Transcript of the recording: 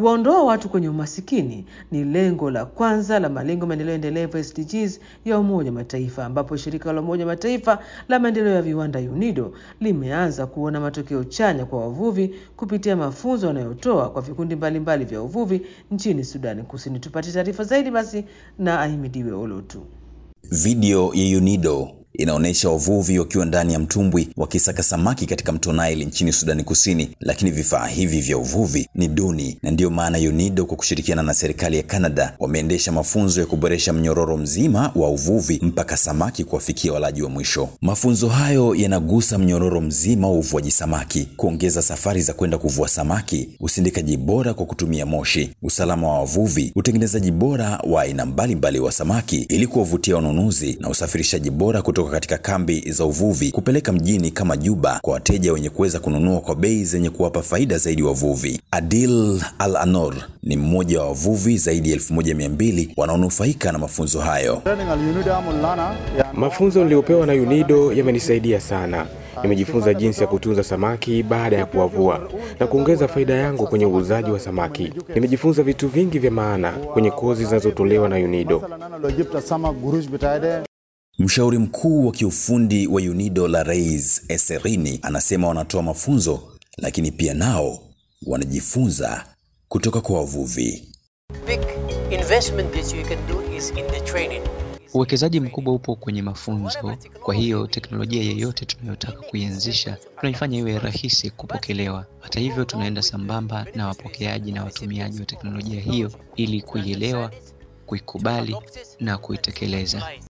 Kuwaondoa watu kwenye umasikini ni lengo la kwanza la malengo maendeleo endelevu SDGs ya Umoja wa Mataifa, ambapo shirika la Umoja wa Mataifa la maendeleo ya viwanda UNIDO limeanza kuona matokeo chanya kwa wavuvi kupitia mafunzo wanayotoa kwa vikundi mbalimbali vya uvuvi nchini Sudani Kusini. Tupate taarifa zaidi basi na Ahimidiwe Olotu. Video ya UNIDO inaonyesha wavuvi wakiwa ndani ya mtumbwi wakisaka samaki katika mto Nile nchini Sudani Kusini, lakini vifaa hivi vya uvuvi ni duni, na ndiyo maana UNIDO kwa kushirikiana na serikali ya Canada wameendesha mafunzo ya kuboresha mnyororo mzima wa uvuvi mpaka samaki kuwafikia walaji wa mwisho. Mafunzo hayo yanagusa mnyororo mzima wa uvuaji samaki, kuongeza safari za kwenda kuvua samaki, usindikaji bora kwa kutumia moshi, usalama wa wavuvi, utengenezaji bora wa aina mbalimbali wa samaki ili kuwavutia wanunuzi na usafirishaji bora kutoka katika kambi za uvuvi kupeleka mjini kama Juba kwa wateja wenye kuweza kununua kwa bei zenye kuwapa faida zaidi wavuvi. Adil Al Anor ni mmoja wa wavuvi zaidi ya elfu moja mia mbili wanaonufaika na mafunzo hayo. Mafunzo niliyopewa na UNIDO yamenisaidia sana. Nimejifunza jinsi ya kutunza samaki baada ya kuwavua na kuongeza faida yangu kwenye uuzaji wa samaki. Nimejifunza vitu vingi vya maana kwenye kozi zinazotolewa na UNIDO. Mshauri mkuu wa kiufundi wa UNIDO la Reis Eserini anasema wanatoa mafunzo lakini pia nao wanajifunza kutoka kwa wavuvi. Uwekezaji mkubwa upo kwenye mafunzo. Kwa hiyo teknolojia yeyote tunayotaka kuianzisha tunaifanya iwe rahisi kupokelewa. Hata hivyo, tunaenda sambamba na wapokeaji na watumiaji wa teknolojia hiyo ili kuielewa, kuikubali na kuitekeleza.